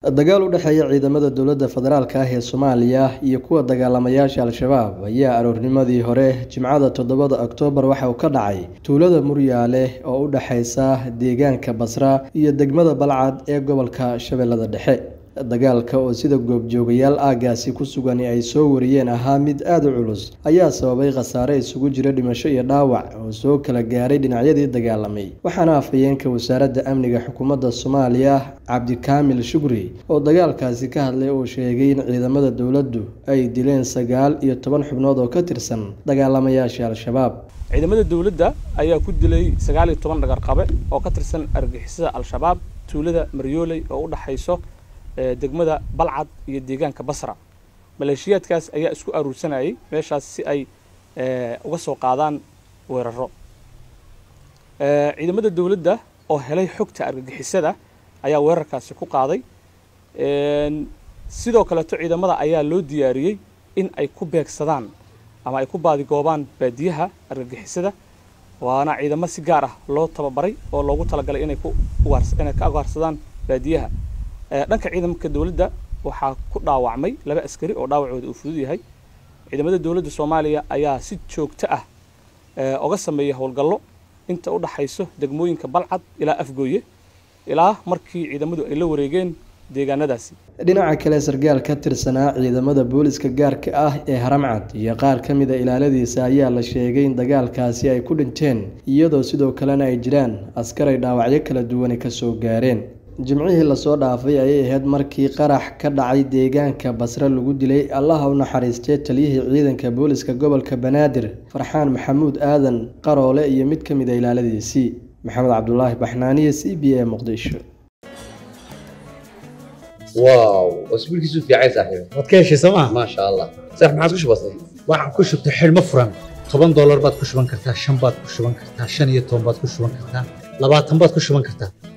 dagaal u dhexeeya ciidamada dowladda federaalk ah ee soomaaliya iyo kuwa dagaalamayaasha al-shabaab ayaa aroornimadii hore jimcada toddobada oktoobar waxa uu ka dhacay tuulada muryaale oo u dhexeysa deegaanka basra iyo degmada balcad ee gobolka shabeellada dhexe dagaalka oo sida goobjoogayaal aagaasi ku sugan ay soo wariyeen ahaa mid aada u culus ayaa sababay khasaare isugu jira dhimasho iyo dhaawac oo soo kala gaaray dhinacyadii dagaalamay waxaana afhayeenka wasaaradda amniga xukuumadda soomaaliya cabdikaamil shukri oo dagaalkaasi ka hadlay uu sheegay in ciidamada dowladdu ay dileen sagaal iyo toban xubnood oo ka tirsan dagaalamayaasha al-shabaab ciidamada dowladda ayaa ku dilay sagaal iyo toban dhagarqabe oo ka tirsan argixisada al-shabaab tuulada maryooley oo u dhexayso degmada balcad iyo deegaanka basra maleeshiyaadkaas ayaa isku aruursanayay meeshaas si ay uga soo qaadaan weeraro ciidamada dowladda oo helay xogta argagixisada ayaa weerarkaasi ku qaaday sidoo kaleeto ciidamada ayaa loo diyaariyey in ay ku beegsadaan ama ay ku baadigoobaan baadiyaha argagixisada waana ciidamo si gaar ah loo tababaray oo loogu talagalay inay ku inay ka ugaarsadaan baadiyaha dhanka ciidamka dowladda waxaa ku dhaawacmay laba askari oo dhaawacooda uu fudud yahay ciidamada dowladda soomaaliya ayaa si joogto ah oga sameeya howlgallo inta u dhaxayso degmooyinka balcad ilaa afgooye ilaa markii ciidamadu ay la wareegeen deegaanadaasi dhinaca kale sargaal ka tirsanaa ciidamada booliska gaarka ah ee haramcad iyo qaar ka mida ilaaladiisa ayaa la sheegay in dagaalkaasi ay ku dhinteen iyadoo sidoo kalena ay jiraan askar ay dhaawacyo kala duwani kasoo gaareen jimcihii lasoo dhaafay ayay ahayd markii qarax ka dhacay deegaanka basre lagu dilay allaha u naxariistee taliyihii ciidanka booliska gobolka banaadir farxaan maxamuud aadan qaroole iyo mid ka mid a ilaaladiisii maxamed cabdulaahi baxnaaniye c b a muqdisho واو اسبوعك يسوف يا عيسى صاحبي waad ka heshay sooma ما شاء الله صح ما عاد وش بصير waxaad ku shubtay xidhmo furan toban doolar baad ku shuban kartaa shan baad ku shuban kartaa shan iyo toban baad ku shuban kartaa labaatan baad ku shuban kartaa